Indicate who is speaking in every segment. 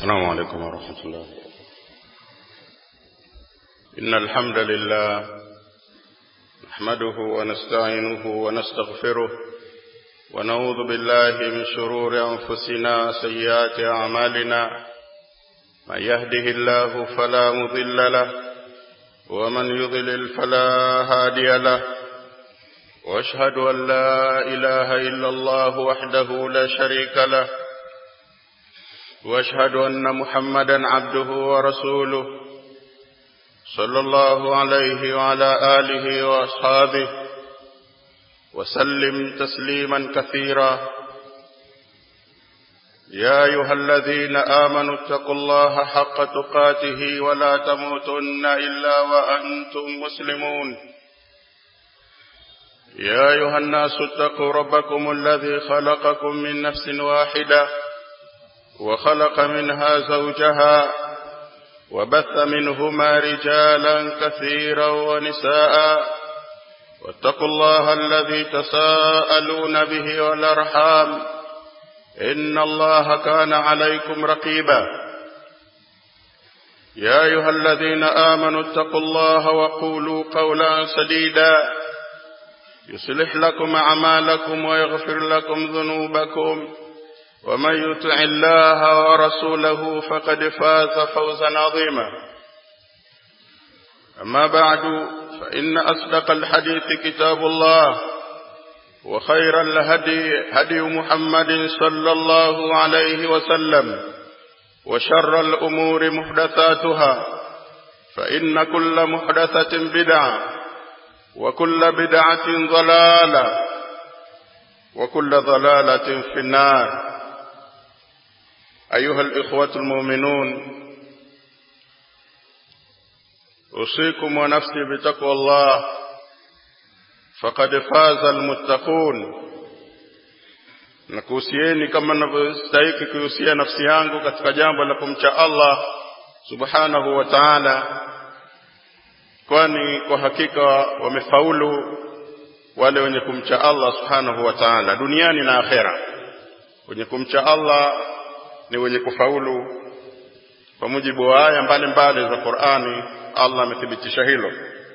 Speaker 1: السلام عليكم ورحمة الله إن الحمد لله نحمده ونستعينه ونستغفره ونعوذ بالله من شرور أنفسنا سيئات أعمالنا من يهده الله فلا مضل له ومن يضلل فلا هادي له واشهد ان لا اله الا الله وحده لا شريك له واشهد ان محمدا عبده ورسوله صلى الله عليه وعلى اله واصحابه وسلم تسليما كثيرا يا ايها الذين امنوا اتقوا الله حق تقاته ولا تموتن الا وانتم مسلمون يا ايها الناس اتقوا ربكم الذي خلقكم من نفس واحده وخلق منها زوجها وبث منهما رجالا كثيرا ونساء واتقوا الله الذي تساءلون به والارحام ان الله كان عليكم رقيبا يا ايها الذين امنوا اتقوا الله وقولوا قولا سديدا يصلح لكم اعمالكم ويغفر لكم ذنوبكم ومن يطع الله ورسوله فقد فاز فوزا عظيما اما بعد فان اصدق الحديث كتاب الله وخير الهدي هدي محمد صلى الله عليه وسلم وشر الامور محدثاتها فان كل محدثه بدعه وكل بدعه ضلاله وكل ضلاله في النار أيها الإخوة المؤمنون أوصيكم ونفسي بتقوى الله فقد فاز المتقون nakuhusieni kama ninavyostahiki kuhusia nafsi yangu katika jambo la kumcha Allah subhanahu wa ta'ala kwani kwa hakika wamefaulu wale wenye kumcha Allah subhanahu wa ta'ala duniani na akhera wenye kumcha Allah ni wenye kufaulu kwa mujibu wa aya mbalimbali za Qur'ani Allah amethibitisha hilo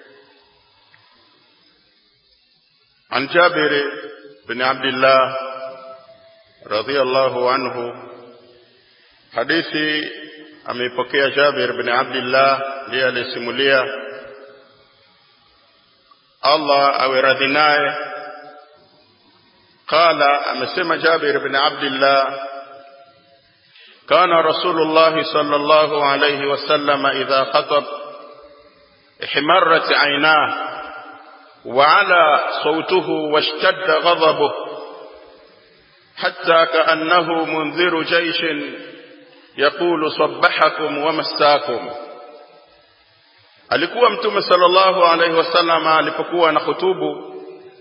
Speaker 1: عن جابر بن عبد الله رضي الله عنه حديثي ameipokea Jabir bin Abdullah ndiye alisimulia Allah awe radhi naye qala amesema Jabir bin Abdullah كان رسول الله صلى الله عليه وسلم إذا خطب احمرت عيناه وعلى صوته واشتد غضبه حتى كأنه منذر جيش يقول صبحكم ومساكم alikuwa mtume sallallahu alaihi wasallam alipokuwa na hutubu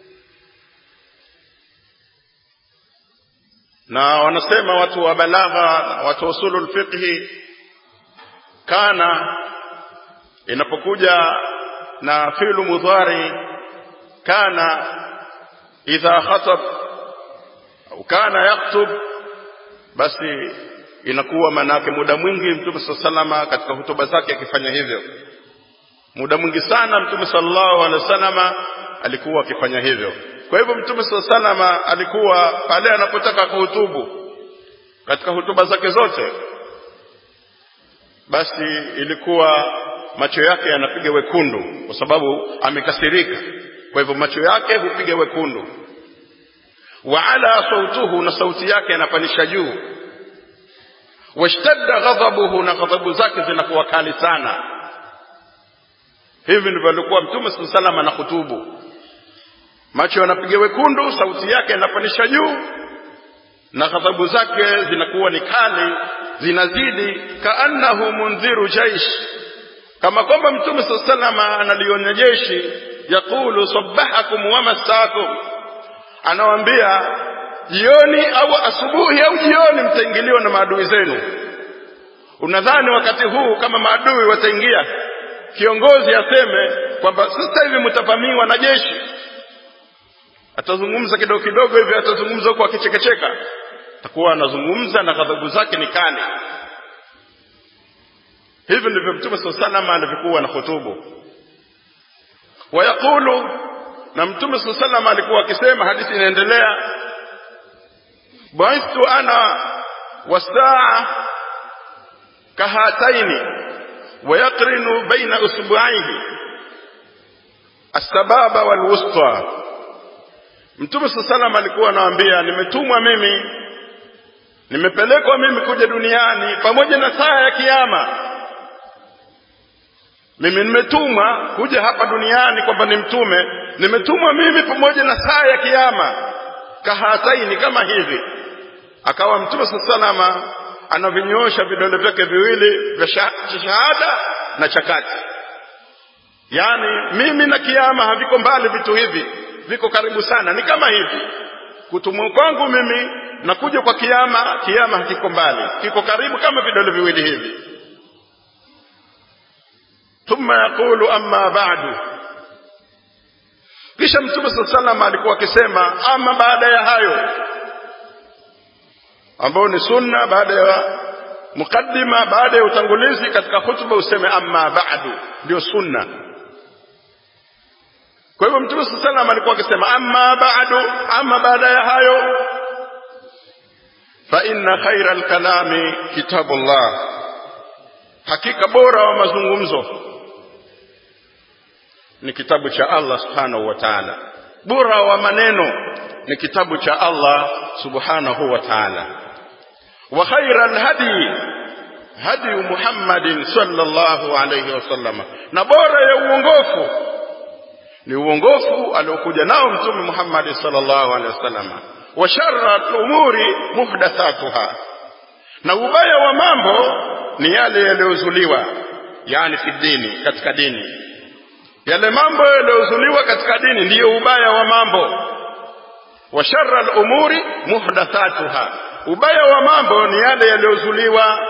Speaker 1: na wanasema watu wa balagha watu usulul fiqhi kana inapokuja na fi'lu mudhari kana idha khatab au kana yaktub basi inakuwa manake muda mwingi mtume sallallahu katika hutuba zake akifanya hivyo muda mwingi sana mtume sallallahu alaihi wasallama alikuwa akifanya hivyo kwa hivyo mtume salama alikuwa pale anapotaka kuhutubu katika hutuba zake zote basi ilikuwa macho yake yanapiga wekundu kwa sababu amekasirika kwa hivyo macho yake hupiga wekundu wa ala sautuhu na sauti yake yanapandisha juu washtadda ghadhabuhu na ghadhabu zake zinakuwa kali sana hivi ndivyo alikuwa mtume salama na hutubu macho yanapiga wekundu sauti yake inapandisha juu na ghadhabu zake zinakuwa ni kali zinazidi kaannahu mundhiru jaish kama kwamba mtume saa salama analionya jeshi yaqulu sabbahakum wa masakum anawaambia jioni au asubuhi au jioni mtaingiliwa na maadui zenu unadhani wakati huu kama maadui wataingia kiongozi aseme kwamba sasa hivi mtavamiwa na jeshi atazungumza kidogo kidogo hivi atazungumza huko akichekecheka atakuwa anazungumza na ghadhabu zake ni kali hivi ndivyo mtume saa salama alivyokuwa na hutubu wayaqulu na mtume saa salama alikuwa akisema hadithi inaendelea buithtu ana wasaa kahataini ويقرن بين أسبوعيه السبابة والوسطى Mtume saa salam alikuwa anawaambia, nimetumwa mimi, nimepelekwa mimi kuja duniani pamoja na saa ya Kiyama. Mimi nimetumwa kuja hapa duniani kwamba ni mtume, nimetumwa mimi pamoja na saa ya Kiyama, kahataini, kama hivi. Akawa Mtume saa salama anavinyoosha vidole vyake viwili vya shahada na chakati, yaani mimi na Kiyama haviko mbali, vitu hivi viko karibu sana, ni kama hivi kutumwa kwangu mimi na kuja kwa Kiyama. Kiyama hakiko mbali, kiko karibu kama vidole viwili hivi. Thumma yaqulu amma ba'du, kisha Mtume saa salama alikuwa akisema ama baada ya hayo ambao ni sunna baada ya mukaddima baada ya utangulizi katika hutuba useme amma ba'du ndio sunna kwa hivyo mtume saa salam alikuwa akisema amma ba'du amma baada ya hayo fa inna khaira alkalami kitabullah hakika bora wa mazungumzo ni kitabu cha Allah subhanahu wa ta'ala bora wa maneno ni kitabu cha Allah subhanahu wa ta'ala wa khaira alhadi hadi Muhammadin sallallahu alayhi wasallam na bora ya uongofu ni uongofu aliokuja nao mtume Muhammad sallallahu alaihi wasallam wa sharra al-umuri muhdathatuha na ubaya wa mambo ni yale yaliyozuliwa yani fi dini katika dini yale mambo yaliyozuliwa katika dini ndiyo ubaya wa mambo wa sharra al-umuri muhdathatuha ubaya wa mambo ni yale yaliyozuliwa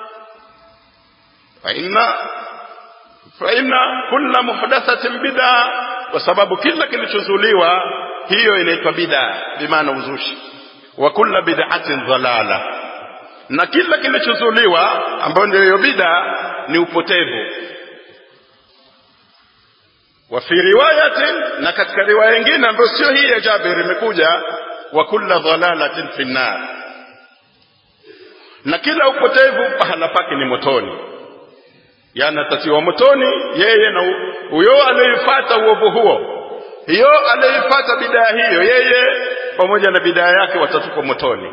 Speaker 1: fa inna fa inna kulla muhdathatin bid'a kwa sababu kila kilichozuliwa hiyo inaitwa bid'a bimaana uzushi wa kulla bid'atin dhalala na kila kilichozuliwa ambayo ndio hiyo bid'a ni upotevu wa fi riwayatin na katika riwaya nyingine ambayo sio hii ya Jabir imekuja wa kulla dhalalatin fi nar na kila upotevu pahala pake ni motoni yani atatiwa motoni yeye na huyo aliyefuata uovu huo hiyo aliyefuata bidaa hiyo yeye pamoja na bidaa yake watatupa motoni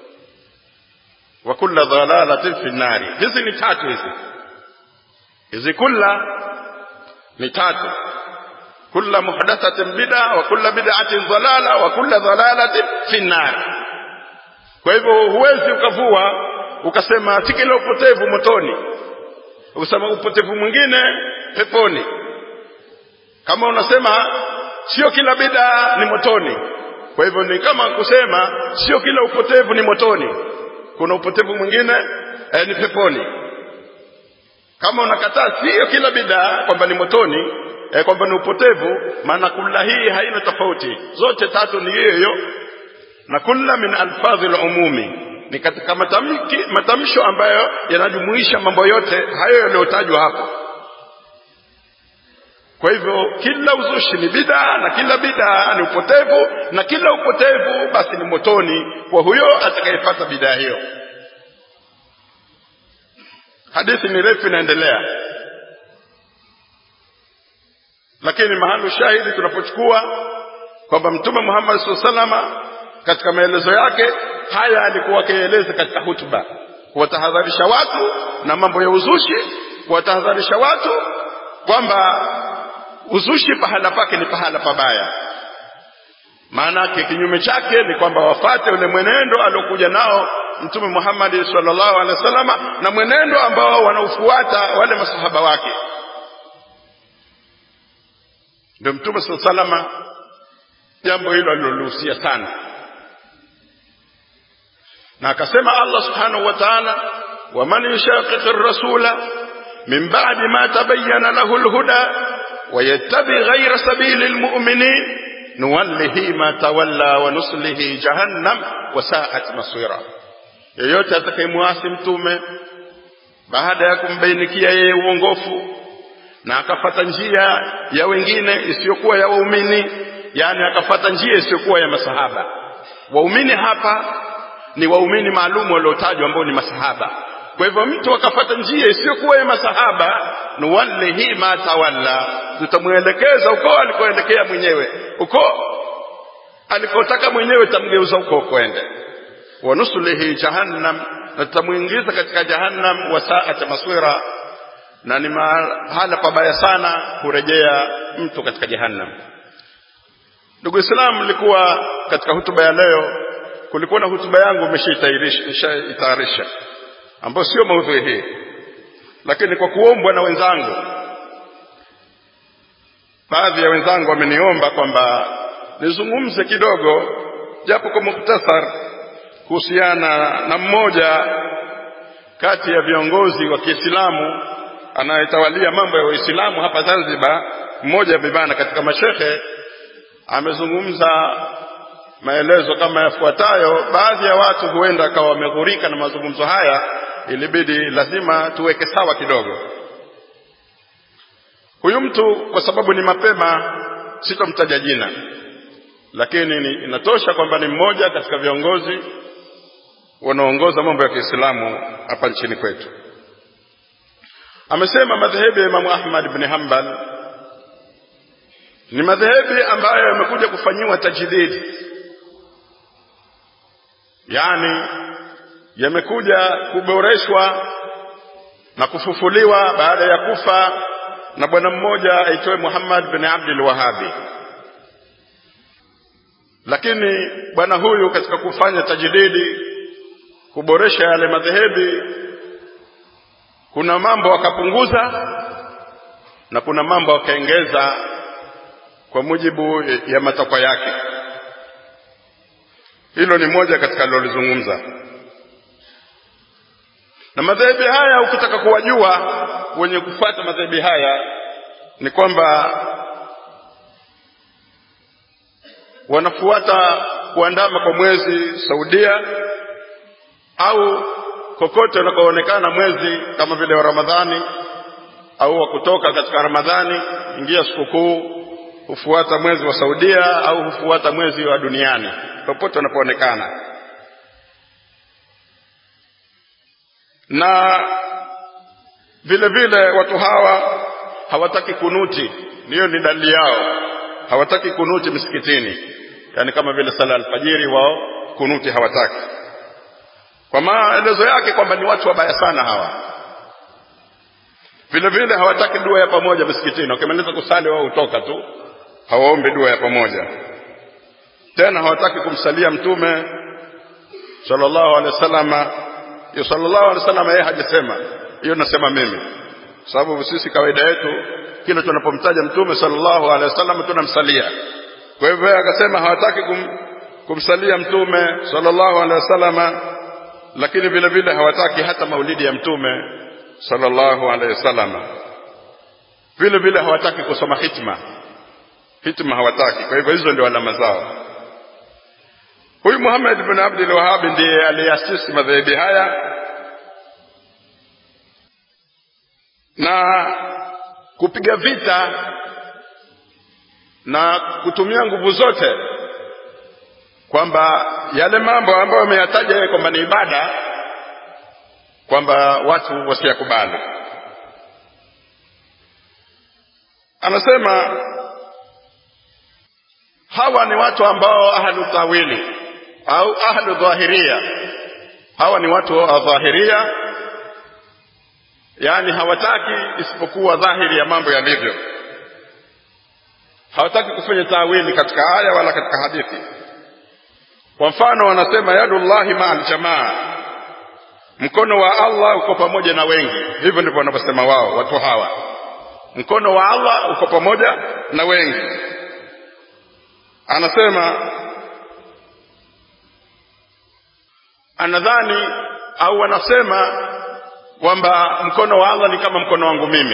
Speaker 1: wa kulla dhalalatin fi nari hizi ni tatu hizi hizi kulla ni tatu kulla muhdathatin bid'a wa kulla bid'atin dhalala wa kulla dhalalatin fi nar kwa hivyo huwezi ukavua ukasema si kila upotevu motoni ukasema upotevu mwingine peponi kama unasema sio kila bid'a ni motoni kwa hivyo ni kama kusema sio kila upotevu ni motoni kuna upotevu mwingine eh, ni peponi kama unakataa sio kila bid'a kwamba ni motoni eh, kwamba ni upotevu maana kula hii haina tofauti zote tatu ni hiyo hiyo na kulla min alfadhi umumi ni katika matamki matamsho ambayo yanajumuisha mambo yote hayo yaliyotajwa hapo kwa hivyo kila uzushi ni bid'a na kila bid'a ni upotevu na kila upotevu basi ni motoni kwa huyo atakayefuata bid'a hiyo hadithi ni refu inaendelea lakini mahali shahidi tunapochukua kwamba mtume Muhammad sallallahu katika maelezo yake haya alikuwa akieleza katika hutuba kuwatahadharisha watu na mambo ya uzushi kuwatahadharisha watu kwamba uzushi pahala pake ni pahala pabaya maana yake kinyume chake ni kwamba wafate ule mwenendo aliokuja nao mtume Muhammad sallallahu alaihi wasallam na mwenendo ambao wanaufuata wale masahaba wake ndio mtume sallallahu alaihi wasallam jambo hilo alilohusia sana na akasema Allah subhanahu wa ta'ala waman yushaqiq ar-rasula min ba'di ma tabayyana lahu al-huda wa yattabi ghayra sabili al-mu'minin nuwallihi ma tawalla wa nuslihi jahannam wa sa'at masira yeyote atakayemwasi mtume baada ya kumbainikia yeye uongofu na akafata njia ya wengine isiyokuwa ya waumini yani akafata njia isiyokuwa ya masahaba waumini hapa ni waumini maalum waliotajwa ambao ni masahaba kwa hivyo mtu akafata njia isiyokuwa ya masahaba nuwallihi ma tawalla tutamwelekeza huko alikoelekea mwenyewe huko alikotaka mwenyewe tamgeuza huko kwende wanusulihi jahannam na tutamwingiza katika jahannam wasaat maswira na ni mahala pabaya sana kurejea mtu katika jahannam ndugu islam nilikuwa katika hutuba ya leo kulikuwa na hutuba yangu imeshaitayarisha ambayo sio maudhui hii lakini kwa kuombwa na wenzangu baadhi ya wenzangu wameniomba kwamba nizungumze kidogo japo kwa muktasar kuhusiana na mmoja kati ya viongozi wa Kiislamu anayetawalia mambo ya Uislamu hapa Zanzibar mmoja bibana katika mashehe amezungumza maelezo kama yafuatayo baadhi ya watu huenda akawa wameghurika na mazungumzo haya ilibidi lazima tuweke sawa kidogo huyu mtu kwa sababu ni mapema sitomtaja jina lakini ni, inatosha kwamba ni mmoja katika viongozi wanaoongoza mambo ya Kiislamu hapa nchini kwetu amesema madhehebu ya Imamu Ahmad ibn Hanbal ni madhehebu ambayo yamekuja kufanyiwa tajdid yani yamekuja kuboreshwa na kufufuliwa baada ya kufa na bwana mmoja aitwaye Muhammad bin Abdul Wahabi lakini bwana huyu katika kufanya tajdidi kuboresha yale madhehebi kuna mambo akapunguza na kuna mambo akaongeza kwa mujibu ya matakwa yake hilo ni moja katika alilozungumza na madhehebi haya ukitaka kuwajua wenye kufuata madhehebi haya ni kwamba wanafuata kuandama kwa mwezi Saudia au kokote unakoonekana mwezi kama vile wa Ramadhani au wa kutoka katika Ramadhani ingia sikukuu hufuata mwezi wa Saudia au hufuata mwezi wa duniani popote unapoonekana na vile vile watu hawa hawataki kunuti hiyo ni dalili yao hawataki kunuti misikitini yani kama vile sala alfajiri wao kunuti hawataki kwa maelezo yake kwamba ni watu wabaya sana hawa vile vile hawataki dua ya pamoja misikitini wakimaliza kusali wao hutoka tu hawaombi dua ya pamoja tena hawataki kumsalia mtume sallallahu alaihi wasallama hiyo sallallahu alaihi wasallam yeye hajasema hiyo nasema mimi sababu sisi kawaida yetu kila tunapomtaja mtume sallallahu alaihi wasallam tunamsalia kwa hivyo yeye akasema hawataki kum, kumsalia mtume sallallahu alaihi wasallam lakini vile vile hawataki hata maulidi ya mtume sallallahu alaihi wasallam vile vile hawataki kusoma hitma hitma hawataki kwa hivyo hizo ndio alama zao huyu Muhammad ibn Abdul Wahhab ndiye aliasisi madhehebi haya na kupiga vita na kutumia nguvu zote kwamba yale mambo ambayo ameyataja yeye kwamba ni ibada kwamba watu wasiyakubali anasema hawa ni watu ambao ahlu tawili au ahlu dhahiria hawa ni watu wa dhahiria yani hawataki isipokuwa dhahiri ya mambo yalivyo hawataki kufanya tawili katika aya wala katika hadithi kwa mfano wanasema yadullahi maa aljamaa mkono wa Allah uko pamoja na wengi hivyo ndivyo wanavyosema wao watu hawa mkono wa Allah uko pamoja na wengi anasema anadhani au wanasema kwamba mkono wa Allah ni kama mkono wangu mimi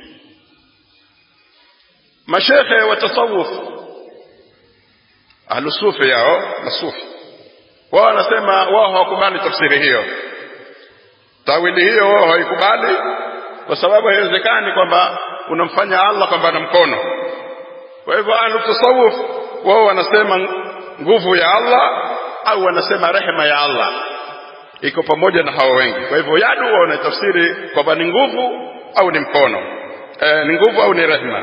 Speaker 1: mashekhe wa tasawuf ahlusufi yao masufi wao wanasema wao hawakubali tafsiri hiyo tawili hiyo wao haikubali kwa sababu haiwezekani kwamba unamfanya Allah kwamba ana mkono kwa hivyo ahlu tasawuf wao wanasema nguvu ya Allah au wanasema rehema ya Allah iko pamoja na hao wengi kwa hivyo yadu wao wanatafsiri kwamba ni nguvu au ni mkono e, ni nguvu au ni rehema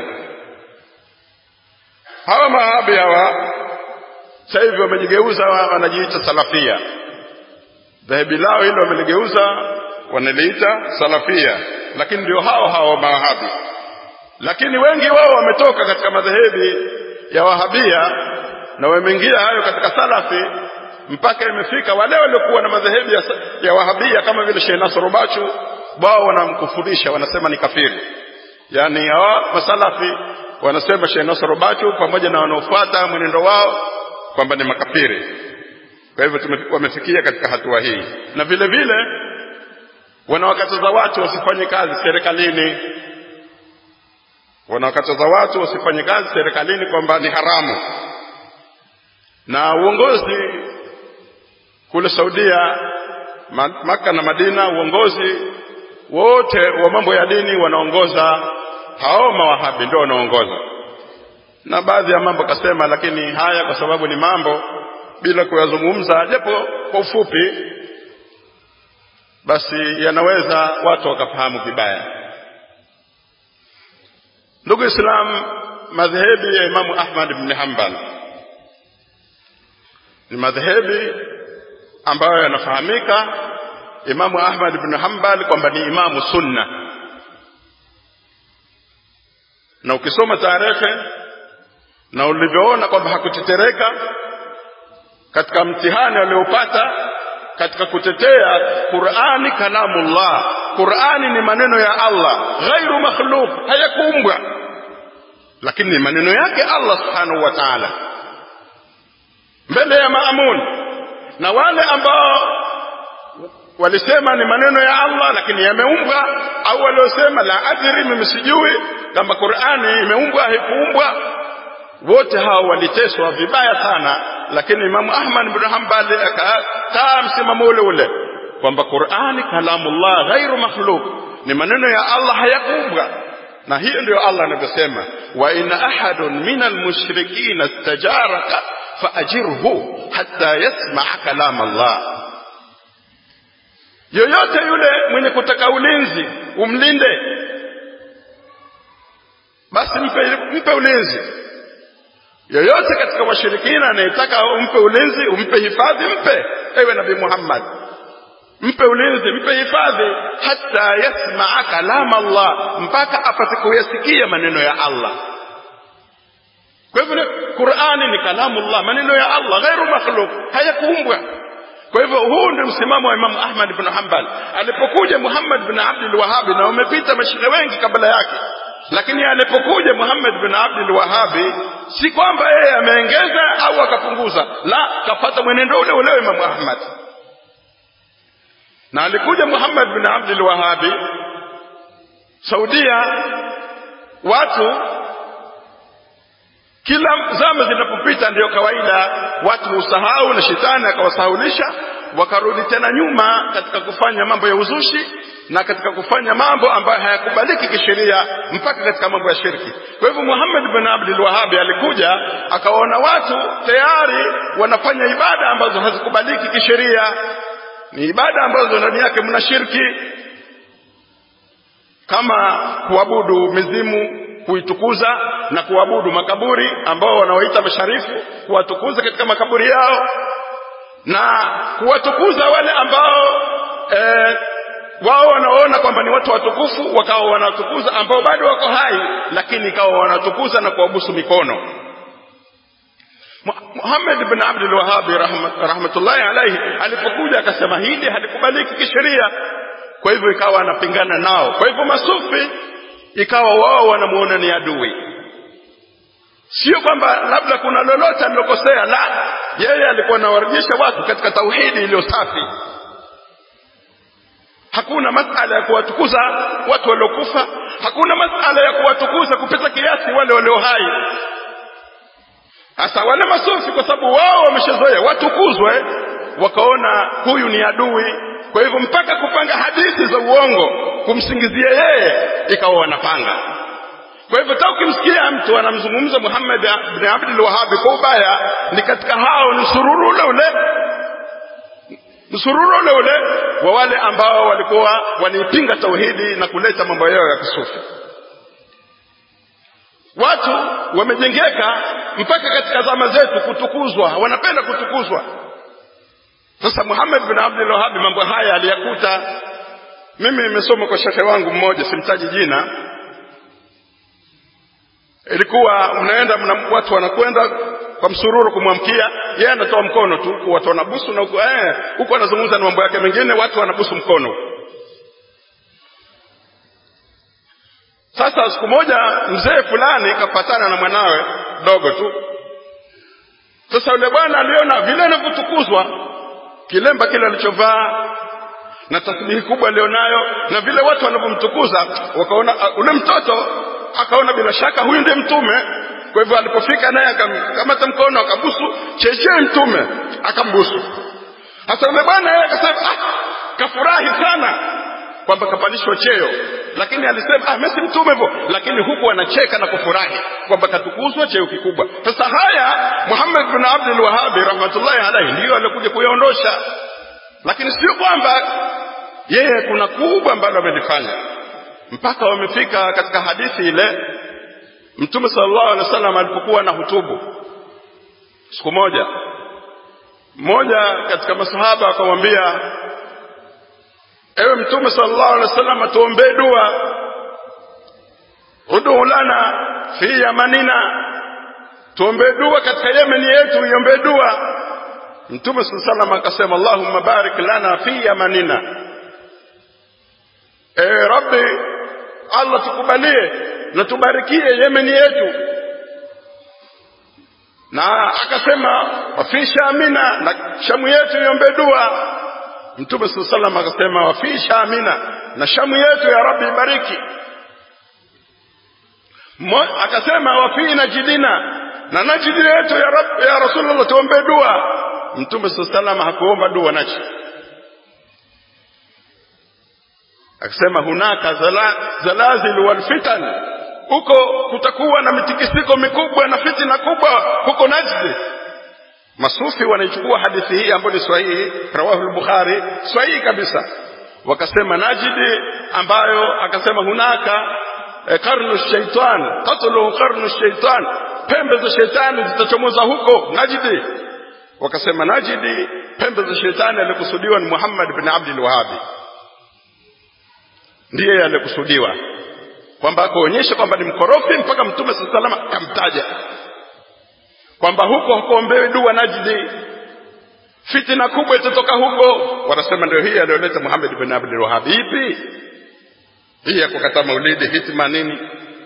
Speaker 1: hawa mahabi hawa sasa hivi wamejigeuza wanajiita salafia dhehebi lao hilo wameligeuza wanaliita salafia lakini ndio hao hao mawahabi lakini wengi wao wametoka katika madhehebi ya wahabia na wameingia hayo katika salafi mpaka imefika wale waliokuwa na madhehebi ya, ya wahabia kama vile Sheikh Nasr Bachu wao wanamkufurisha wanasema ni kafiri yani hawa masalafi wanasema Sheikh Nasr Bachu pamoja na wanaofuata mwenendo wao kwamba ni makafiri kwa hivyo wamefikia katika hatua hii na vile vile wanawakataza watu wasifanye kazi serikalini wanawakataza watu wasifanye kazi serikalini kwamba ni haramu na uongozi kule Saudia Maka na Madina uongozi wote wa mambo ya dini wanaongoza hao mawahabi ndio wanaongoza na baadhi ya mambo kasema lakini haya kwa sababu ni mambo bila kuyazungumza japo kwa ufupi basi yanaweza watu wakafahamu vibaya ndugu islam madhehebi ya imamu ahmad ibn hanbal ni madhehebi ambayo yanafahamika imamu ahmad ibn hanbal kwamba ni imamu sunna na ukisoma tarehe na ulivyoona kwamba hakutetereka katika mtihani aliopata katika kutetea Qur'ani kalamullah Qur'ani ni maneno ya Allah ghairu makhluq hayakuumbwa lakini ni maneno yake Allah subhanahu wa ta'ala mbele ya maamun na wale ambao walisema ni maneno ya Allah lakini yameumbwa au waliosema la adri mimi sijui kama Qur'ani imeumbwa haikuumbwa wote hao waliteswa vibaya sana lakini Imamu Ahmad bin Hanbali akakaa msimamo ule ule kwamba Qur'ani kalamullah ghairu makhluq ni maneno ya Allah hayakuumbwa na hiyo ndio Allah anavyosema wa in ahadun minal mushrikina istajaraka faajirhu hatta yasmaa kalam Allah yoyote yule mwenye kutaka ulinzi umlinde basi mpe, mpe ulinzi yoyote katika washirikina anayetaka umpe ulinzi umpe hifadhi mpe ewe nabii Muhammad mpe ulinzi mpe hifadhi hata yasmaa kalam Allah mpaka apate kuyasikia maneno ya Allah kwa hivyo Qur'ani ni kalamullah maneno ya Allah ghairu makhluq hayakuumbwa kwa hivyo huu ndio msimamo wa Imam Ahmad ibn Hanbal alipokuja Muhammad ibn Abdul Wahhab na umepita mashine wengi kabla yake lakini alipokuja Muhammad bin Abdul Wahhabi si kwamba yeye ameongeza au akapunguza la kafata mwenendo ule ule Imam Ahmad na alikuja Muhammad bin Abdul Wahhabi Saudia watu kila zama zinapopita ndiyo kawaida watu husahau na shetani akawasahulisha wakarudi tena nyuma katika kufanya mambo ya uzushi na katika kufanya mambo ambayo hayakubaliki kisheria mpaka katika mambo ya shirki kwa hivyo Muhammad bin Abdul Wahhab alikuja akawaona watu tayari wanafanya ibada ambazo hazikubaliki kisheria ni ibada ambazo ndani yake mna shirki kama kuabudu mizimu kuitukuza na kuabudu makaburi ambao wanaoita masharifu kuwatukuza katika makaburi yao na kuwatukuza wale ambao eh, wao wanaona kwamba ni watu watukufu wakawa wanatukuza ambao bado wako hai lakini ikawa wanatukuza na kuwabusu mikono Muhammad ibn Abdul Wahhab rahmatullahi alayhi alipokuja akasema hili halikubaliki kisheria kwa hivyo ikawa anapingana nao kwa hivyo masufi ikawa wao wanamuona ni adui sio kwamba labda kuna lolote alilokosea la yeye alikuwa anawarejesha watu katika tauhidi iliyo safi hakuna masala ya kuwatukuza watu waliokufa hakuna masala ya kuwatukuza kupita kiasi wale walio hai hasa wale masufi kwa sababu wao wameshazoea watukuzwe wakaona huyu ni adui kwa hivyo mpaka kupanga hadithi za uongo kumsingizia yeye ikawa wanapanga kwa hivyo ta ukimsikia mtu anamzungumza Muhammad bin Abdul Wahhab kwa ubaya ni katika hao ni sururu ule ule msururu ule ule wa wale ambao walikuwa wanaipinga tauhidi na kuleta mambo yao ya kisufi watu wamejengeka mpaka katika zama zetu kutukuzwa wanapenda kutukuzwa sasa Muhammad bin Abdul Wahhab mambo haya aliyakuta mimi nimesoma kwa shekhe wangu mmoja simtaji jina ilikuwa mnaenda mna, watu wanakwenda kwa msururu kumwamkia yeye anatoa mkono tu watu wanabusu na huko eh huko anazungumza na mambo yake mengine watu wanabusu mkono sasa siku moja mzee fulani kapatana na mwanawe dogo tu sasa yule bwana aliona vile anavyotukuzwa kilemba kile alichovaa na tasbihi kubwa alionayo na vile watu wanavyomtukuza wakaona uh, ule mtoto akaona bila shaka huyu ndiye mtume kwa hivyo alipofika naye akamkamata mkono akabusu chechee mtume akambusu hasa yule bwana yeye akasema ah, kafurahi sana kwamba kapandishwa cheo lakini alisema ah, mimi mtume hivyo lakini huku anacheka na kufurahi kwamba katukuzwa cheo kikubwa sasa haya Muhammad bin Abdul Wahhab rahmatullahi alayhi ndiyo alikuja kuyaondosha lakini sio kwamba yeye kuna kubwa ambalo amelifanya mpaka wamefika katika hadithi ile mtume sallallahu alaihi wasallam alipokuwa na hutubu siku moja mmoja katika masahaba akamwambia ewe mtume sallallahu alaihi wasallam tuombee dua udu lana fi yamanina tuombee dua katika yemeni yetu iombee dua mtume sallallahu alaihi wasallam akasema allahumma barik lana fi yamanina ewe rabbi allah tukubalie na tubarikie yemeni yetu na akasema wafi shamina na shamu yetu iombe dua mtume saa salam akasema wafi shamina na shamu yetu ya rabbi ibariki akasema wafi najidina na najidi yetu ya, Rab, ya rasulullah tuombe dua mtume saa salam hakuomba dua najidi akasema hunaka zala, zalazil wal fitan huko kutakuwa na mitikisiko mikubwa na fitina kubwa huko Najd masufi wanaichukua hadithi hii ambayo ni sahihi rawahu al-bukhari sahihi kabisa wakasema Najd ambayo akasema hunaka eh, karnu shaitan tatlu karnu shaitan pembe za shetani zitachomoza huko Najd wakasema Najd pembe za shetani alikusudiwa ni Muhammad bin Abdul Wahhab ndiye alikusudiwa kwamba akaonyesha kwamba ni mkorofi mpaka mtume saa salama akamtaja kwamba huko hakuombewi dua Najdi fitina kubwa itatoka huko wanasema ndio hii aliyoleta Muhammad bin Abdul Wahhab ipi hii ya kukataa maulidi hitma nini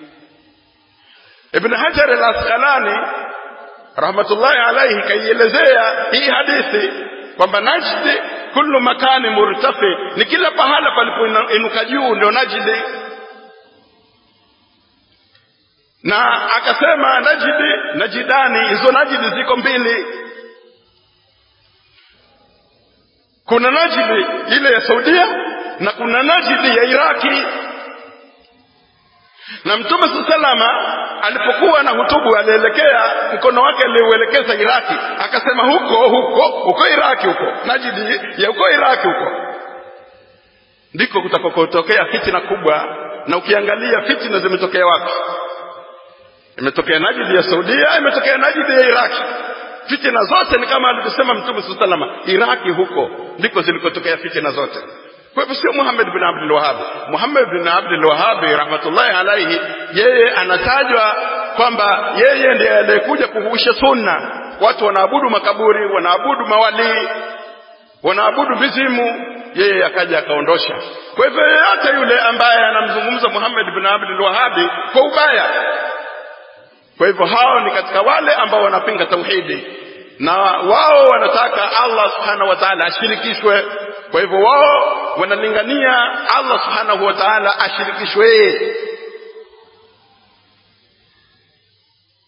Speaker 1: Ibn Hajar al-Asqalani rahmatullahi alayhi kaielezea hii hadithi kwamba Najdi kullu makani murtafi ni kila pahala palipoinuka juu ndio Najdi na akasema Najdi Najidani hizo Najdi ziko mbili kuna Najdi ile ya Saudia na kuna Najdi ya Iraki na Mtume salama alipokuwa na hutubu alielekea mkono wake aliuelekeza Iraki akasema huko huko huko Iraki huko Najdi ya huko Iraki huko ndiko kutakokotokea fitina kubwa na ukiangalia fitina zimetokea wapi imetokea Najdi ya Saudia imetokea Najdi ya Iraki fitina zote ni kama alivyosema Mtume salama Iraki huko ndiko zilikotokea fitina zote kwa hivyo sio Muhammad bin Abdul Wahhab. Muhammad bin Abdul Wahhab rahmatullahi alayhi, yeye anatajwa kwamba yeye ndiye aliyekuja kuhuisha sunna. Watu wanaabudu makaburi, wanaabudu mawalii, wanaabudu mizimu, yeye akaja akaondosha. Kwa hivyo yeyote yule ambaye anamzungumza Muhammad bin Abdul Wahhab kwa ubaya, kwa hivyo hao ni katika wale ambao wanapinga tauhidi na wao wanataka Allah subhanahu wa ta'ala ashirikishwe kwa hivyo wao wanalingania Allah subhanahu wa ta'ala ashirikishwe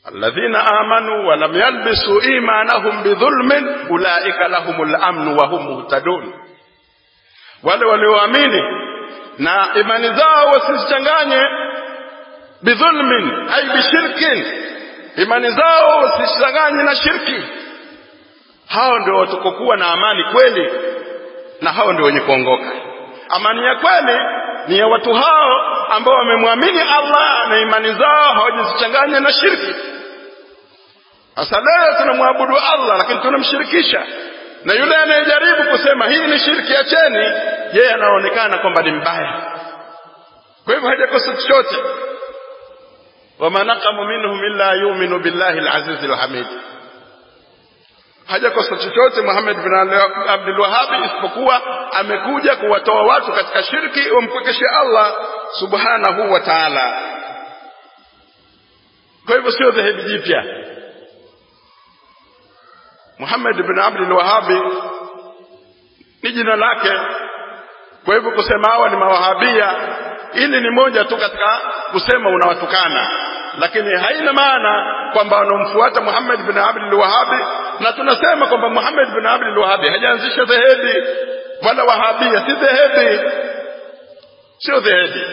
Speaker 1: alladhina amanu wa lam yalbisu imanahum bidhulmin ulaika lahumul amnu wa hum muhtadun wale walioamini na imani zao wasizichanganye bidhulmin ay bishirkin imani zao wasizichanganye na shirki hao ndio watakokuwa na amani kweli na hao ndio wenye kuongoka amani ya kweli ni ya watu hao ambao wamemwamini Allah na imani zao hawajazichanganya na shirki sasa leo tunamwabudu Allah lakini tunamshirikisha na yule anayejaribu kusema hii ni shirki acheni yeye anaonekana kwamba ni mbaya kwa hivyo hajakosa chochote wama naqamu minhum illa yu'minu billahi al-aziz al-hamid hajakosa chochote Muhammad bin Abdul Wahhab isipokuwa amekuja kuwatoa watu katika shirki wampwekeshe Allah subhanahu wa ta'ala kwa hivyo sio dhehebu jipya Muhammad bin Abdul Wahhab ni jina lake kwa hivyo kusema hawa ni mawahabia ili ni moja tu katika kusema unawatukana lakini haina maana kwamba wanaomfuata Muhammad bin Abdul Wahhab na tunasema kwamba Muhammad bin Abdul Wahhab hajaanzisha dhehebi wala wahabia si dhehebi sio dhehebi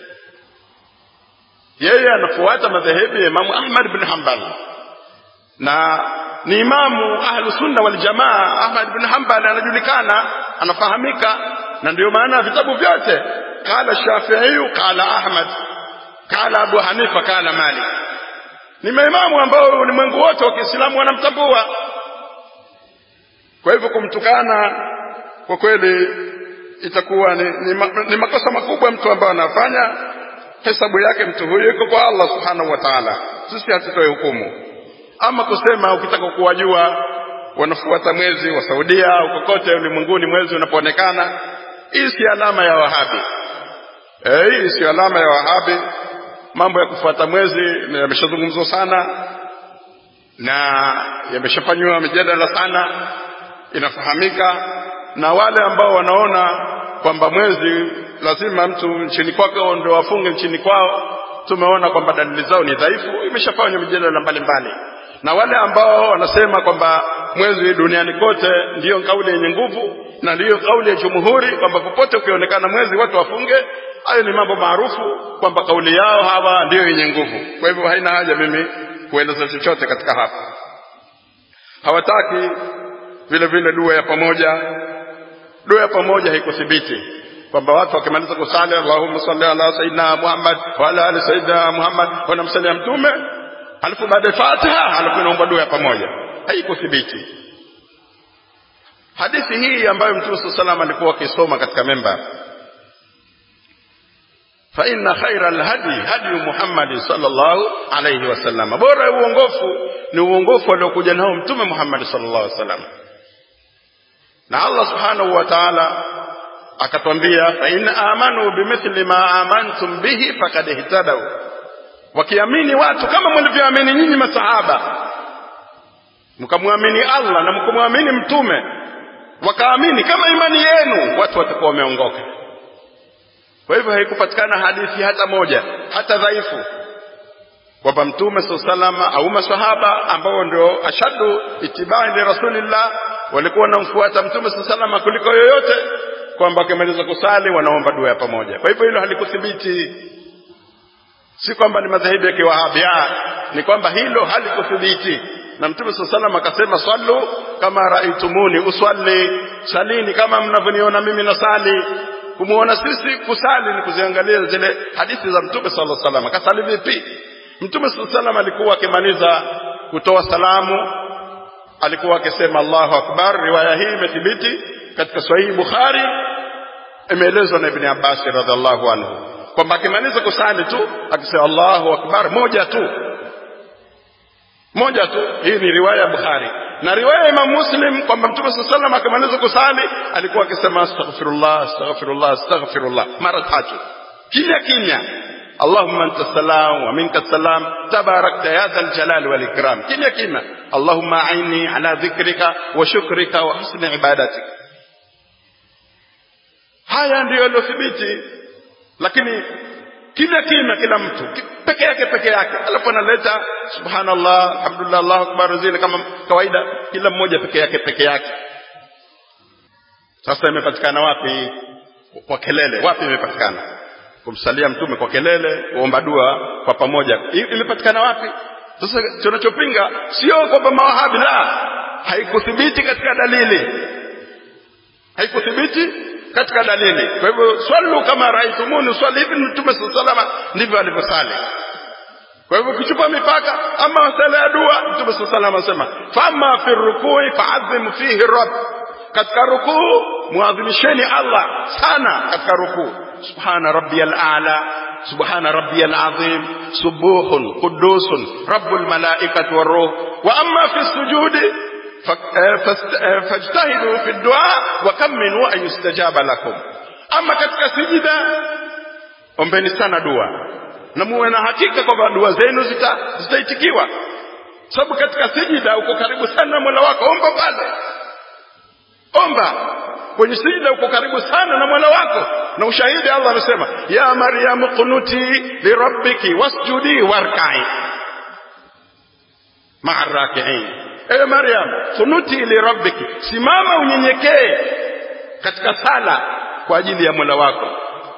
Speaker 1: yeye anafuata madhehebu ya Imam Ahmad bin Hanbal na ni imamu ahlu sunna wal jamaa Ahmad bin Hanbal anajulikana anafahamika na ndio maana vitabu vyote qala Shafi'i qala Ahmad qala Abu Hanifa qala Malik ni maimamu ambao ulimwengu wote wa Kiislamu wanamtambua kwa hivyo kumtukana kwa kweli itakuwa ni, ni, ni makosa makubwa mtu ambaye anafanya hesabu yake mtu huyo iko kwa Allah subhanahu wa ta'ala sisi hatutoe hukumu ama kusema ukitaka kuwajua wanafuata mwezi wa Saudia au kokote ulimwenguni mwezi unapoonekana hii si alama ya wahabi eh hii si alama ya wahabi mambo ya kufuata mwezi yameshazungumzwa sana na yameshafanywa mijadala sana inafahamika na wale ambao wanaona kwamba mwezi lazima mtu nchini kwake ndio wafunge nchini kwao tumeona kwamba dalili zao ni dhaifu imeshafanywa mijadala mbalimbali na wale ambao wanasema kwamba mwezi duniani kote ndiyo kauli yenye nguvu na ndiyo kauli ya jumhuri kwamba popote ukionekana mwezi watu wafunge hayo ni mambo maarufu kwamba kauli yao hawa ndiyo yenye nguvu kwa hivyo haina haja mimi kueleza chochote katika hapa hawataki vile vile dua ya pamoja dua ya pamoja haikuthibiti kwamba watu wakimaliza kusali Allahumma salli ala sayyidina Muhammad wa ala ali sayyidina Muhammad wanamsalia mtume alafu baada ya Fatiha alafu inaomba dua ya pamoja haikuthibiti hadithi hii ambayo mtume sallallahu alayhi alikuwa akisoma katika memba fa inna khaira alhadi hadi Muhammad sallallahu alayhi wasallam bora uongofu ni uongofu aliokuja nao mtume Muhammad sallallahu alayhi wasallam na Allah subhanahu wa ta'ala akatwambia fa in amanu bimithli ma amantum bihi faqad ihtadaw wakiamini watu kama mlivyoamini nyinyi masahaba mkamwamini Allah na mkamwamini mtume wakaamini kama imani yenu watu watakuwa wameongoka kwa hivyo haikupatikana hadithi hata moja hata dhaifu kwamba mtume saa salama au masahaba ambao ndio ashadu itibai li rasulillah walikuwa wanamfuata mtume saa salama kuliko yoyote kwamba wakimaliza kusali wanaomba dua ya pamoja kwa hivyo hilo halikuthibiti si kwamba ni madhehebu ya kiwahabi ni kwamba hilo halikuthibiti na mtume saa salam akasema sallu kama raitumuni uswali salini kama mnavyoniona mimi nasali kumuona sisi kusali ni kuziangalia zile hadithi za mtume sallallahu alaihi wasallam akasali vipi mtume sallallahu alaihi wasallam alikuwa akimaliza kutoa salamu alikuwa akisema Allahu akbar riwaya hii imethibiti katika sahihi Bukhari imeelezwa na Ibn Abbas radhiallahu anhu kwamba akimaliza kusali tu akisema Allahu akbar moja tu moja tu hii ni riwaya ya Bukhari na riwaya ya Imam Muslim kwamba Mtume صلى الله عليه akimaliza kusali alikuwa akisema astaghfirullah astaghfirullah astaghfirullah mara tatu kimya kimya اللهم انت السلام ومنك السلام تباركت يا ذا الجلال والاكرام kimya kimya اللهم اعني على ذكرك وشكرك وحسن عبادتك haya ndiyo yaliyothibiti lakini kimya kimya kila mtu peke yake peke yake alafu analeta subhanallah alhamdulillah allahu akbar zile kama kawaida kila mmoja peke yake peke yake sasa imepatikana wapi kwa kelele wapi imepatikana kumsalia mtume kwa kelele kuomba dua kwa pamoja imepatikana wapi sasa tunachopinga sio kwamba mawahabi la haikuthibiti katika dalili haikuthibiti katika dalili kwa hivyo swallu kama raitumuni swali hivi mtume salama ndivyo alivyosali kwa hivyo ukichupa mipaka ama sala ya dua mtume salama anasema fama fi rukui faadhimu fihi rabb katika rukuu muadhimisheni Allah sana katika rukuu subhana rabbiyal a'la subhana rabbiyal azim subuhun qudusun rabbul malaikati waruh wa amma fi sujudi fajtahidu fi dua wa kaminu an yustajaba lakum ama katika sijida ombeni sana dua na muwe na hakika kwamba dua zenu zitaitikiwa zita sababu katika sijida uko karibu sana na mola wako omba pale omba kwenye sijida uko karibu sana na mola wako na ushahidi allah amesema ya maryamu qunuti lirabbiki wasjudi warkai maa rakiin ewe maryam kunuti lirabbiki simama unyenyekee katika sala kwa ajili ya mola wako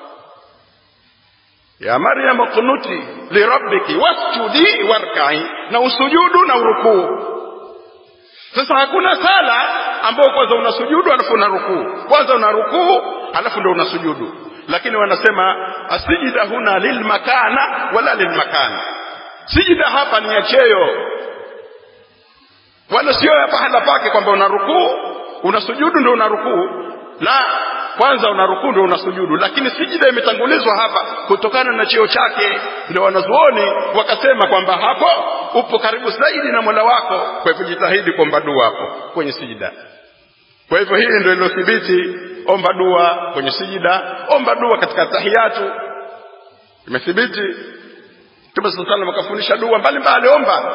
Speaker 1: ya maryam kunuti lirabbiki wasjudi warkai na usujudu na urukuu sasa hakuna sala ambayo kwanza unasujudu alafu una rukuu kwanza una rukuu alafu ndo unasujudu lakini wanasema asijida huna lilmakana wala lilmakana sijida hapa ni ya cheo wala sio ya pahala pake kwamba una rukuu unasujudu ndo una rukuu la kwanza una rukuu ndo unasujudu lakini sijida imetangulizwa hapa kutokana na cheo chake ndio wanazuoni wakasema kwamba hapo upo karibu zaidi na mola wako kwa hivyo jitahidi kuomba dua hapo kwenye sijida kwa hivyo hili ndio iliyothibiti omba dua kwenye sijida omba dua katika tahiyatu imethibiti mtume saa salam akafundisha dua mbalimbali omba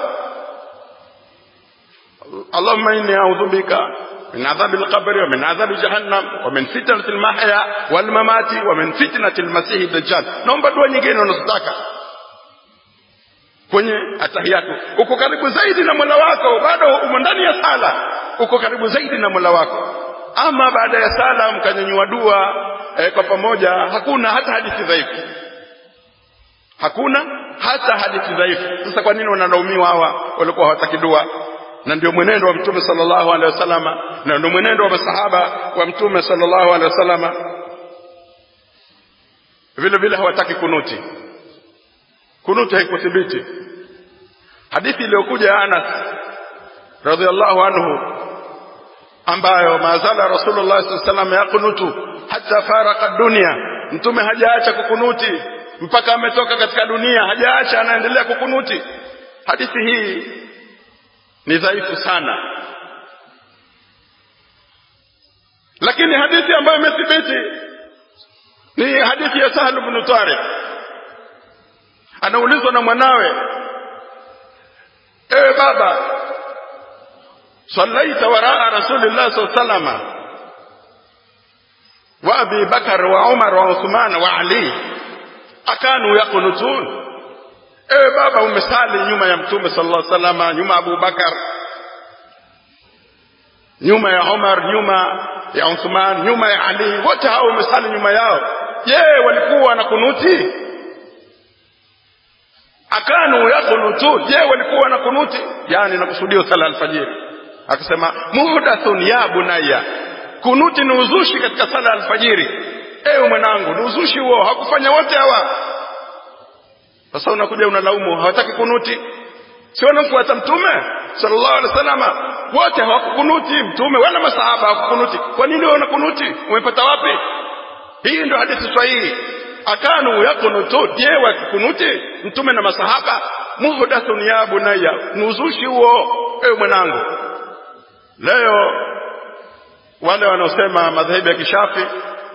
Speaker 1: اللهم إني أعوذ بك من عذاب القبر ومن عذاب جهنم ومن فتنة المحيا والممات ومن فتنة المسيح الدجال naomba dua nyingine unazotaka kwenye atahiyatu uko karibu zaidi na mola wako bado umo ndani ya sala uko karibu zaidi na mola wako ama baada ya sala mkanyanyua dua eh, kwa pamoja hakuna hata hadithi dhaifu hakuna hata hadithi dhaifu sasa kwa nini wanalaumiwa hawa walikuwa hawataki dua na ndio mwenendo wa mtume sallallahu alaihi wasallama na ndio mwenendo wa masahaba wa mtume sallallahu alaihi wasallama vile vile hawataki kunuti kunuti haikuthibiti hadithi iliyokuja ya Anas radhiallahu anhu ambayo mazala rasulullah sallallahu alaihi wasallam yakunutu hata faraka dunia mtume hajaacha kukunuti mpaka ametoka katika dunia hajaacha anaendelea kukunuti hadithi hii ni dhaifu sana lakini hadithi ambayo imethibiti ni hadithi ya Sahal ibn Tariq anaulizwa na mwanawe ewe baba sallaita waraa rasulillah sallallahu alaihi wasallam wa abi bakar wa umar wa uthman wa ali akanu yaqnutun ewe baba umesali nyuma ya mtume sallallahu alaihi wasallam nyuma Abu Bakar nyuma ya Umar nyuma ya Uthman nyuma ya Ali wote hao umesali nyuma yao je walikuwa na kunuti akanu yakunutu je walikuwa na kunuti yani nakusudia sala alfajiri akasema muhdathun ya bunayya kunuti ni uzushi katika sala alfajiri ewe mwanangu ni uzushi huo hakufanya wote hawa sasa unakuja unalaumu hawataki kunuti si wanamfuata mtume sallallahu alaihi wasallam wote hawakukunuti mtume wala masahaba hawakukunuti kwa nini wewe unakunuti umepata wapi hii ndio hadithi sahihi akanu yakunutu je wakukunuti mtume na masahaba muhdathun ya bunayya ni uzushi huo ewe mwanangu leo wale wanaosema madhehebu ya kishafi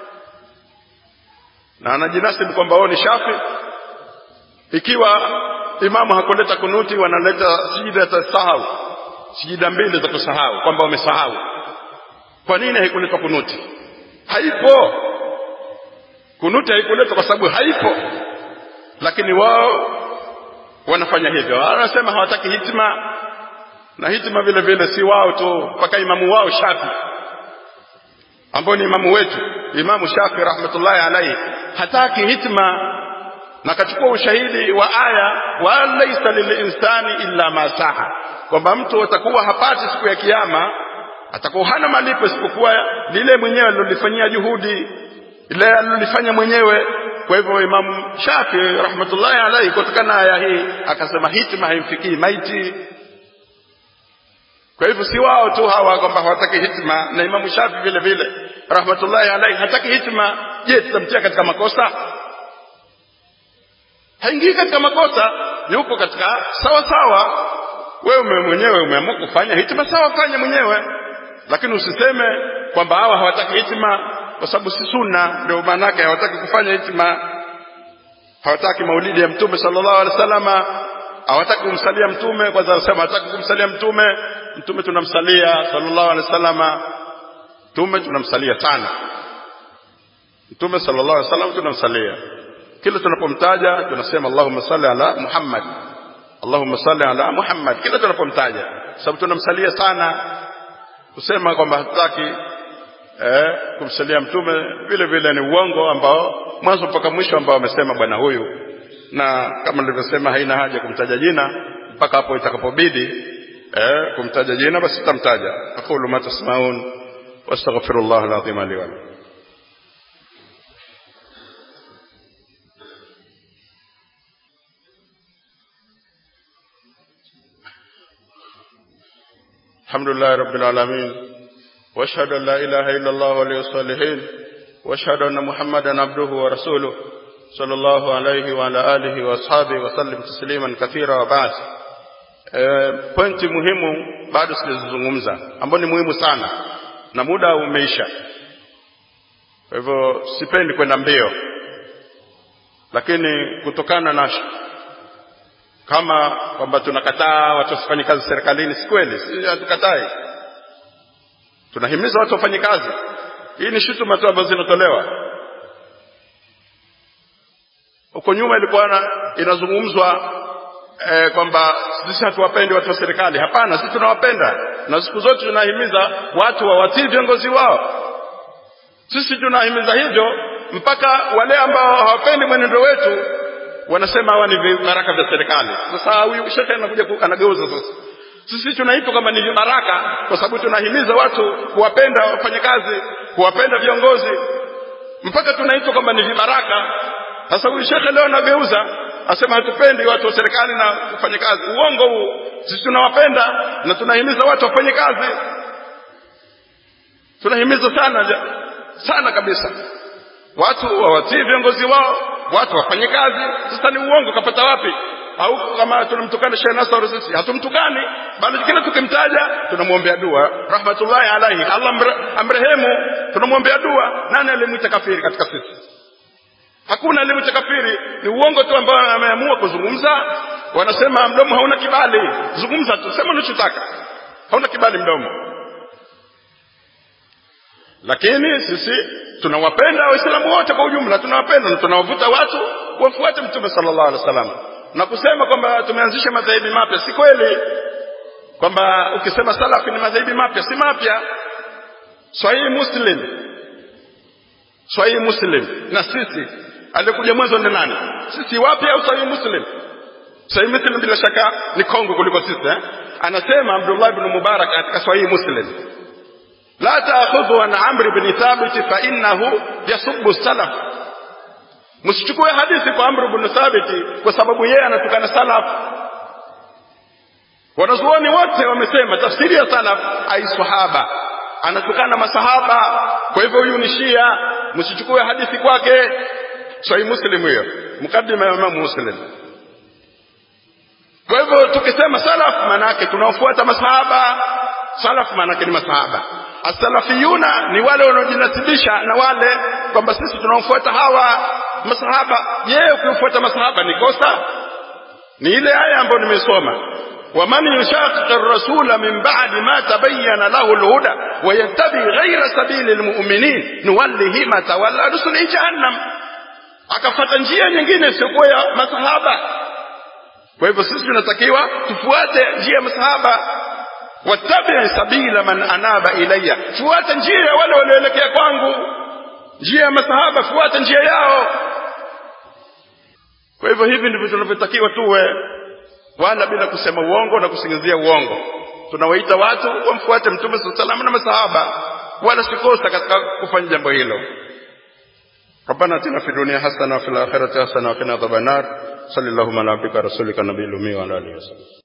Speaker 1: na anajinasibu kwamba wao ni shafi ikiwa imamu hakuleta kunuti wanaleta sijida za sahau sijida mbili za kusahau kwamba wamesahau kwa nini haikuletwa kunuti haipo kunuti haikuletwa kwa sababu haipo lakini wao wanafanya hivyo wanasema hawataki hitima na hitima vile vile si wao tu mpaka imamu wao shafi ambao ni imamu wetu imamu shafi rahmatullahi alaihi hataki hitma na akachukua ushahidi wa aya wa laisa lilinsani illa ma saha kwamba mtu atakuwa hapati siku ya kiyama atakuwa hana malipo isipokuwa lile mwenyewe alilolifanyia juhudi ile alilolifanya mwenyewe kwa hivyo imamu shafi rahmatullahi alaihi kutokana na aya hii akasema hitma haimfikii maiti kwa hivyo si wao tu hawa kwamba hawataki hitma na imamu shafi vile vile rahmatullahi alaihi hataki hitma je tutamtia katika makosa haingii katika makosa yupo katika sawa sawa wewe mwenyewe umeamua kufanya hitima sawa fanya mwenyewe lakini usiseme kwamba hawa hawataki hitima kwa sababu si sunna ndio maana yake hawataki kufanya hitima hawataki maulidi ya mtume sallallahu alaihi wasallama hawataki kumsalia mtume kwanza wanasema hawataki kumsalia mtume mtume tunamsalia sallallahu alaihi wasallama mtume tunamsalia sana mtume sallallahu alaihi wasallam tunamsalia kila tunapomtaja tunasema Allahumma salli ala Muhammad Allahumma salli ala Muhammad kila tunapomtaja sababu tunamsalia sana kusema kwamba hatutaki eh, kumsalia mtume vile vile ni uongo ambao mwanzo mpaka mwisho ambao amesema bwana huyu na kama nilivyosema haina haja kumtaja jina mpaka hapo itakapobidi eh, kumtaja jina basi tutamtaja aqulu ma tasmaun wastaghfirullah alazim li wa lakum الحمد لله رب العالمين واشهد ان لا اله الا الله ولي الصالحين واشهد ان محمدا عبده ورسوله صلى الله عليه وعلى اله واصحابه وسلم تسليما كثيرا وبعد e, pointi muhimu bado sijazungumza ambayo ni muhimu sana na muda umeisha kwa hivyo sipendi kwenda mbio lakini kutokana na kama kwamba tunakataa watu wasifanye kazi serikalini si kweli si hatukatai tunahimiza watu wafanye kazi hii ni shutuma tu ambazo zinatolewa huko nyuma ilikuwa inazungumzwa eh, kwamba sisi hatuwapendi watu wa serikali hapana sisi tunawapenda na siku zote tunahimiza watu wawatii viongozi wao sisi tunahimiza hivyo mpaka wale ambao hawapendi mwenendo wetu wanasema hawa ni vibaraka vya serikali sasa huyu shekhe anakuja anageuza sasa sisi tunaitwa kama ni vibaraka kwa sababu tunahimiza watu kuwapenda wafanyakazi kuwapenda viongozi mpaka tunaitwa kwamba ni vibaraka sasa huyu shekhe leo anageuza asema hatupendi watu wa serikali na kufanya kazi uongo huu sisi tunawapenda na tunahimiza watu wafanye kazi tunahimiza sana sana kabisa watu wawatii viongozi wao watu wafanye kazi sasa ni uongo kapata wapi au kama tunamtukana Sheikh Nasr sisi hatumtukani bali kila tukimtaja tunamwombea dua rahmatullahi alaihi Allah amrehemu tunamwombea dua nani alimwita kafiri katika sisi hakuna alimwita kafiri ni uongo tu ambao ameamua kuzungumza wanasema mdomo hauna kibali zungumza tu sema unachotaka hauna kibali mdomo lakini sisi tunawapenda waislamu wote kwa ujumla tunawapenda na tunawavuta watu wafuate mtume sallallahu alaihi wasallam na kusema kwamba tumeanzisha madhehebi mapya si kweli kwamba ukisema salafi ni madhehebi mapya si mapya sahihi muslim sahihi muslim na sisi alikuja mwanzo ni nani sisi wapya au sahihi muslim sahihi muslim bila shaka ni kongo kuliko sisi eh? anasema abdullah ibn mubarak katika sahihi muslim la taakhudhu an amr ibn thabit fa innahu yasubbu salaf msichukue hadithi kwa amr ibn thabit kwa sababu yeye anatukana salaf wanazuoni wote wamesema tafsiri ya salaf ai sahaba anatukana masahaba kwa hivyo huyu ni shia msichukue hadithi kwake sahih muslim hiyo mukaddima ya imam muslim kwa hivyo tukisema salaf maana yake tunaofuata masahaba salaf maana yake ni masahaba asalafiyuna ni wale wanaojinasibisha na wale kwamba sisi tunaofuata hawa masahaba je ukifuata masahaba ni kosa ni ile aya ambayo nimesoma ومن يشاقق الرسول من بعد ما تبين له الهدى ويتبع غير سبيل المؤمنين نوله ما تولى نصله جهنم akafata njia nyingine isiyokuwa ya masahaba kwa hivyo sisi tunatakiwa tufuate njia ya masahaba wattabi sabila man anaba ilayya fuata njia ya wale walioelekea kwangu njia ya masahaba fuata njia yao kwa hivyo hivi ndivyo tunavyotakiwa tuwe wala bila kusema uongo na kusingizia uongo tunawaita watu wamfuate mtume saa salam na masahaba wala sikosa katika kufanya jambo hilo ربنا اتنا في الدنيا حسنه وفي الاخره حسنه وقنا عذاب النار صلى الله على عبدك رسولك النبي الامي وعلى اله وصحبه